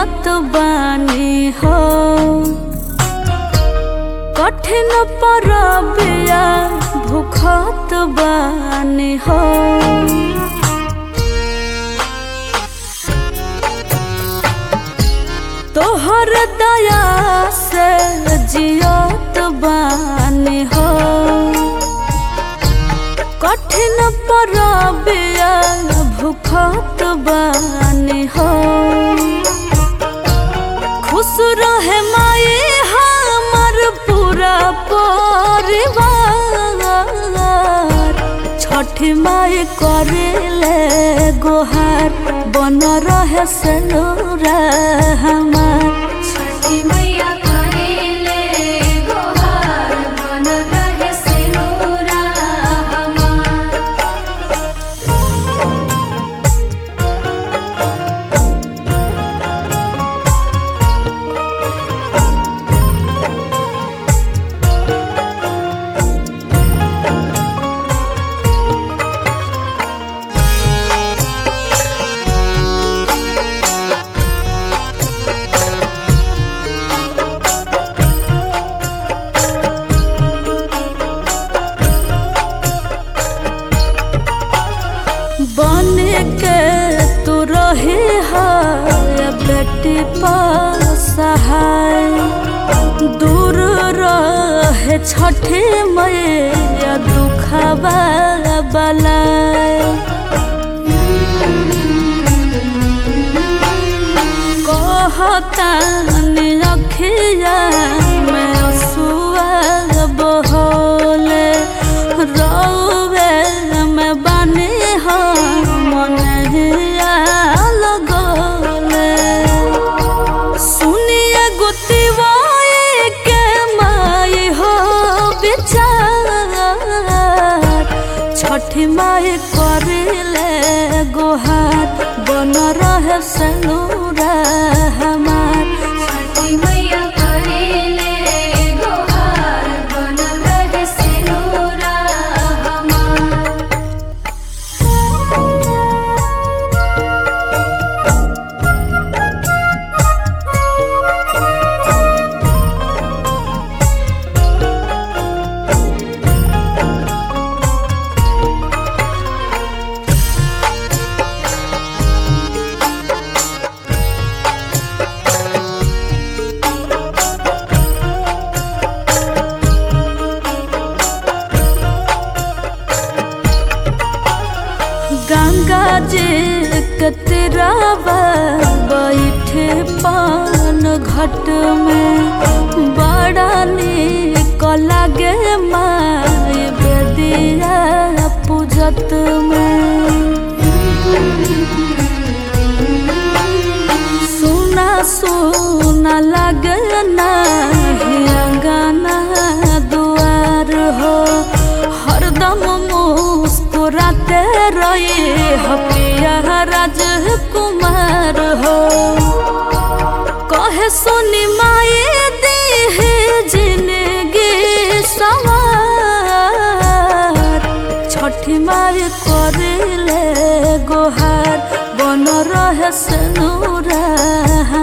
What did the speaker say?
जियत बानी हो कठिन परबिया भूखत बानी हो तोहर दया से जियत बानी हो कठिन परबिया भूखत बानी हो खुश रहे माई हमर पूरा परिवार छठी माई करेले गोहार बन रहे सनूरा हमार छठी मैया करेले गोहार बन रहे सिनुरा हमार बन के तू रहे है बेटी सहाय दूर रहे छठे मैया दुखबा बलाय कहता अखिया में असुआ बहोले रौवे में बने हम मनहिया लगोले सुनिए गुतिवाए के माई हो विचार छठी माई करिले गोहार बन रहे सनूरा हमार छठी मैया करेले गोहार बन रहे सिनुरा हमार गंगा जी के तिरावा बैठे पान घट में बड़ा नीक लागे माय बेदिया पूजत में सुना सुना लगे नाही अंगना दुआर हो हरदम मुस्कुराते रहे हपिया राजकुमार हो कहे सुनी माए देहे जिंदगी सवार छठी माई करिले गोहार बन रहे सनूरा